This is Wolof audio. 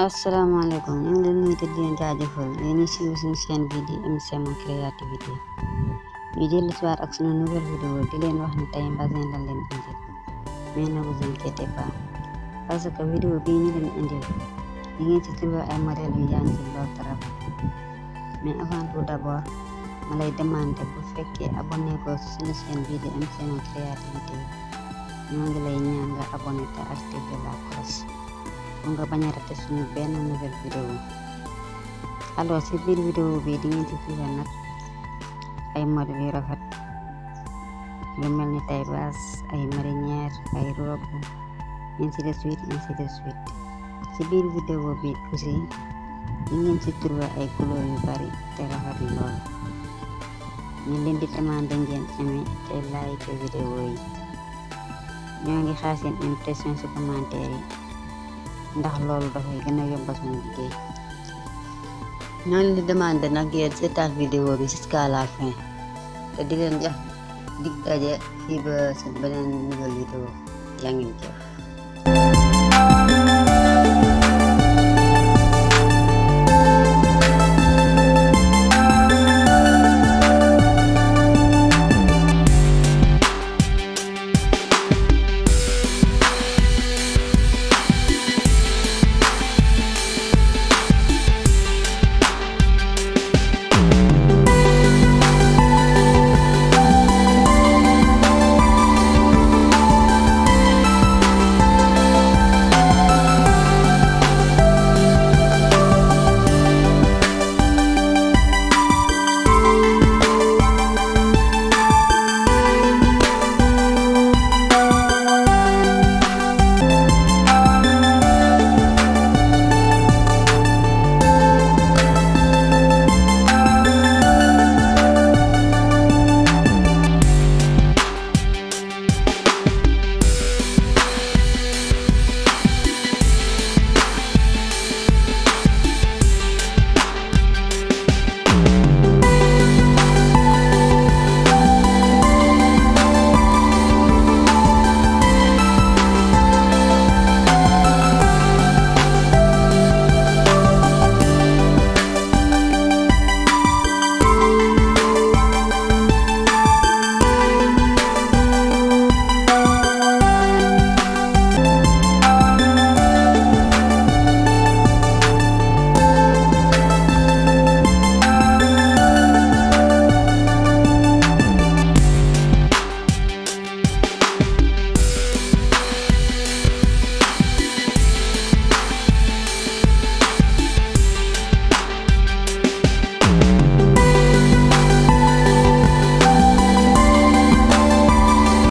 asalaamaaleykum ñu ngi leen nuyu te di leen jaajëfal yéen ñi siiw suñu chaîne bii di MC Mon Créativité ñu dellu si waat ak suñu nouvelle vidéo di leen wax ne tey mbasin lañ leen indil mais ne vous inquiétez pas parce que vidéo bii ñu leen indil di ngeen ci trouver ay modèles yu yaa ngi lool trop mais avant tout d'abord ma lay demander bu fekkee abonné ko suñu chaîne bii di MC Mon Créativité ñoo ngi lay ñaan nga abonné te activer la cloche pour nga bañ a raté suñu benn nouvelle vidéo alors ci biir vidéo bi di ngeen ci trouver nag ay modèles yu rafet yu mel ni taille basse ay marinière ay robe ainsi de suite ainsi de suite ci biir vidéo bi aussi di ngeen ci trouver ay couleurs yu bari te rafet lool ñu leen di demander ngeen aimé te like vidéo yi ñoo ngi xaar seen impression ci commentaire yi ndax loolu dafay gën a yombal suñu liggéey ñoo leen di demandé nag ngeen seetaan vidéo bi jusqu'à la fin te di leen jox dig daje fii ba seen beneen nouvelle vidéo yaa ngi jëf